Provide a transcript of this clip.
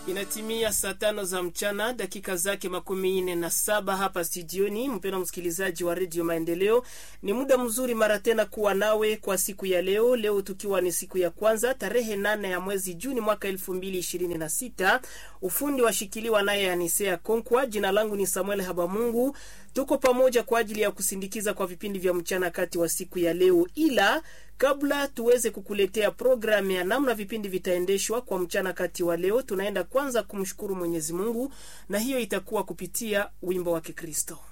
Inatimia saa tano za mchana dakika zake makumi nne na saba hapa studioni. Mpendwa msikilizaji wa redio Maendeleo, ni muda mzuri mara tena kuwa nawe kwa siku ya leo. Leo tukiwa ni siku ya kwanza tarehe nane ya mwezi Juni mwaka elfu mbili ishirini na sita. Ufundi washikiliwa naye Anisea Konkwa. Jina langu ni Samuel Habamungu. Tuko pamoja kwa ajili ya kusindikiza kwa vipindi vya mchana kati wa siku ya leo, ila kabla tuweze kukuletea programu ya namna vipindi vitaendeshwa kwa mchana kati wa leo, tunaenda kwanza kumshukuru Mwenyezi Mungu, na hiyo itakuwa kupitia wimbo wa Kikristo.